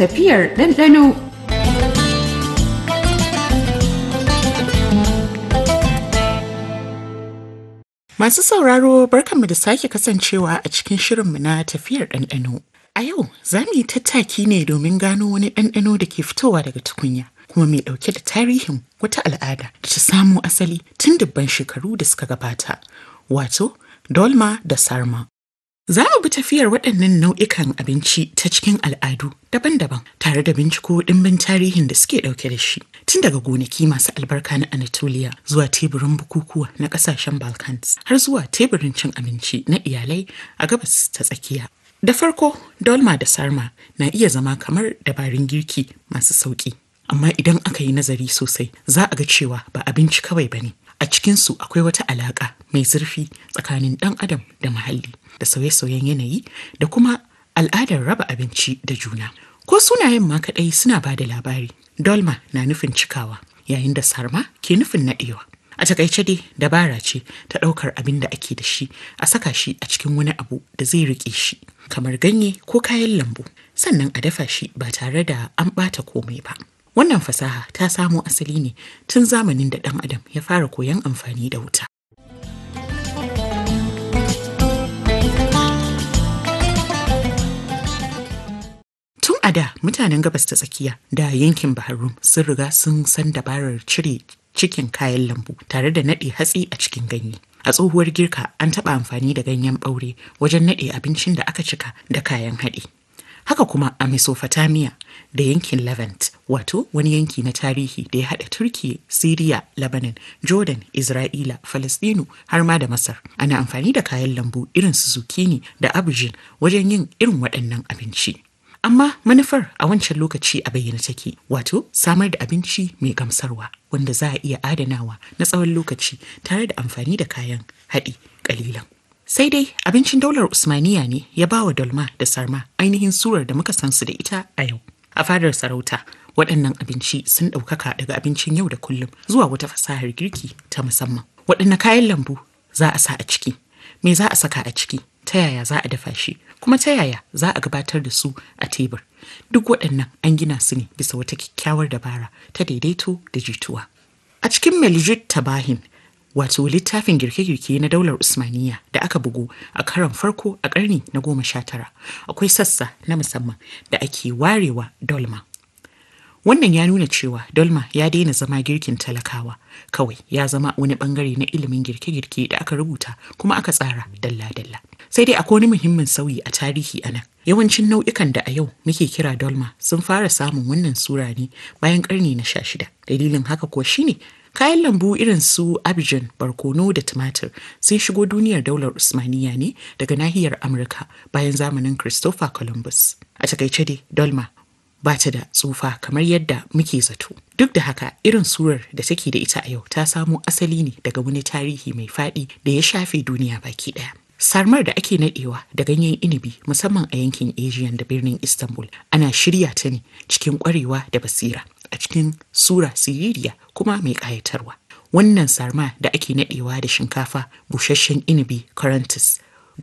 tafiyar ɗanɗano. Masu sauraro barkanmu da sake kasancewa a cikin shirinmu na tafiyar ɗanɗano. A yau za mu yi tattaki ne domin gano wani ɗanɗano da ke fitowa daga tukunya kuma mai ɗauke da tarihin wata al'ada da ta samo asali tun dubban shekaru da suka gabata, wato dolma da sarma. Za mu bi tafiyar waɗannan nau'ikan abinci ta cikin al'adu daban-daban tare da binciko ɗimbin tarihin da suke ɗauke da shi. Tun daga gonaki masu albarka na Anatolia zuwa teburin bukukuwa na ƙasashen Balkans har zuwa teburin cin abinci na iyalai a gabas ta tsakiya. Da farko, dolma da sarma na iya zama kamar dabarun girki masu sauƙi. Amma idan aka yi nazari sosai, za a ga cewa ba abinci kawai ba ne. A cikinsu akwai wata alaƙa mai zurfi tsakanin ɗan adam da muhalli da sauye-sauyen yanayi da kuma al'adar raba abinci da juna. Ko sunayen ma kaɗai suna ba da labari. Dolma na nufin cikawa, yayin da sarma ke nufin naɗewa. A takaice dai dabara ce ta ɗaukar abin da ake da shi a saka shi a cikin wani abu da zai riƙe shi, kamar ganye ko kayan lambu, sannan a dafa shi ba tare da an ɓata komai ba. Wannan fasaha ta samo asali ne tun zamanin da ɗan adam ya fara koyon amfani da wuta. Tun a da mutanen gabas ta tsakiya da yankin Bahrain sun riga sun san dabarar cire cikin kayan lambu tare da naɗe hatsi a cikin ganye. A tsohuwar girka an taɓa amfani da ganyen ɓaure wajen naɗe abincin da aka cika da kayan haɗi. Haka kuma a Mesopotamia da yankin Levant, wato wani yanki na tarihi da ya haɗa Turkiya, Siriya, Lebanon, Jordan, Isra'ila, Falastinu har ma da Masar. Ana amfani da kayan lambu irin su zucchini da aubergine wajen yin irin waɗannan abinci. Amma manufar a wancan lokaci a bayyana take, wato samar da abinci mai gamsarwa wanda za a iya adanawa na tsawon lokaci tare da amfani da kayan haɗi ƙalilan. Sai dai abincin daular Usmaniya ne ya ba wa dolma da sarma ainihin surar da muka san su da ita a yau. A fadar sarauta, waɗannan abinci sun ɗaukaka daga abincin yau da kullum zuwa wata fasahar girki ta musamman. Waɗanne kayan lambu za a sa a ciki? Me za a saka a ciki? Ta yaya za a dafa shi? Kuma ta yaya za a gabatar da su a tebur? Duk waɗannan an gina su ne bisa wata kyakkyawar dabara ta daidaito da jituwa. A cikin Meljut Tabahin wato littafin girke-girke na daular Usmaniya da aka bugu a karon farko a ƙarni na goma sha tara akwai sassa na musamman da ake warewa dolma. Wannan ya nuna cewa dolma ya daina zama girkin talakawa kawai ya zama wani bangare na ilimin girke-girke da aka rubuta kuma aka tsara dalla-dalla. Sai dai akwai wani muhimmin sauyi a tarihi a nan. Yawancin nau'ikan da a yau muke kira dolma sun fara samun wannan sura ne bayan ƙarni na sha shida. Dalilin haka kuwa shine Kayan lambu irin su Abidjan, barkono da tumatir sun shigo duniyar daular Usmaniya ne daga nahiyar Amurka bayan zamanin Christopher Columbus. A takaice dai Dolma ba ta da tsufa kamar yadda muke zato. Duk da haka irin surar da take da ita a yau ta samo asali ne daga wani tarihi mai faɗi da ya shafe duniya baki ɗaya. Sarmar da ake nadewa da ganyen inibi musamman a yankin Asian da birnin Istanbul ana shirya ta ne cikin kwarewa da basira a cikin sura siririya kuma mai ƙayatarwa. Wannan sarma da ake nadewa da shinkafa, busasshen inibi, currantus,